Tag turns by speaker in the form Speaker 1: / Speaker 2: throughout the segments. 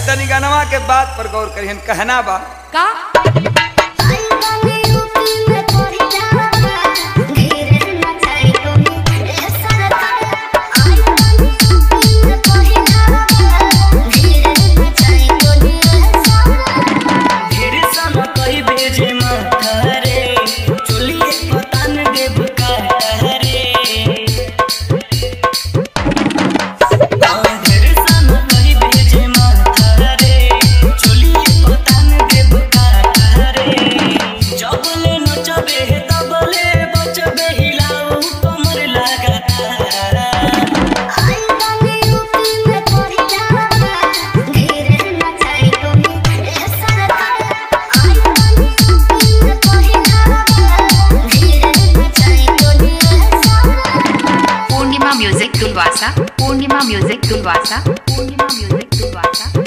Speaker 1: तनी गनवा के बात पर गौर करिहन कहना बा
Speaker 2: का
Speaker 3: ढेर सम कई भेजे मखरे चुलिए पतन देव कहरे ढेर सम कई भेजे मखरे चुलिए पतन देव कहरे जबले नचबे तबले बचबे हिलाऊ कमर लगातार
Speaker 2: Purnima music Tulwasa Purnima music Tulwasa Purnima music Tulwasa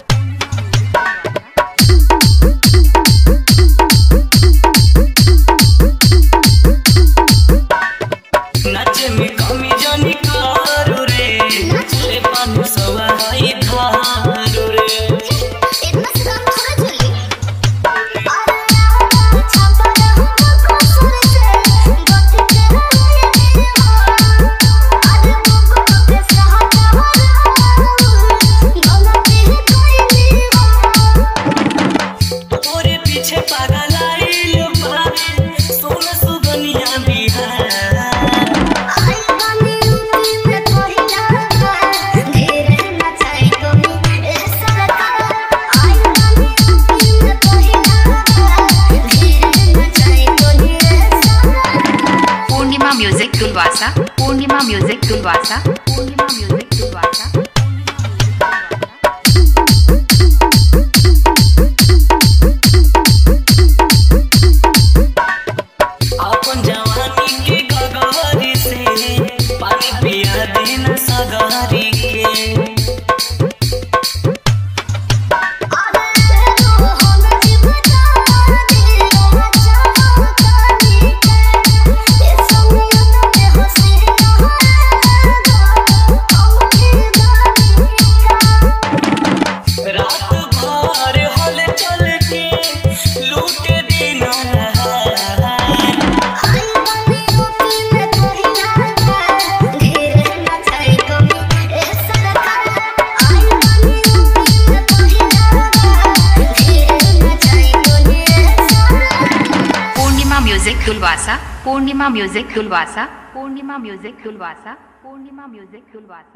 Speaker 3: नाचे में कमी जानी करू रे रे पानु सवाई धारू रे तोरे पीछे पागल आइल बा सोन सुगनिया Bihar
Speaker 2: Purnima music Tulwasa Purnima music Tulwasa Purnima music Tulwasa
Speaker 3: अपन जवानी के गगरी से पानी पिया देना सगरी के रात भर हल चल के लूट देना
Speaker 2: Purnima music Tulwasa Purnima music Tulwasa Purnima music Tulwasa Purnima music तुलवासा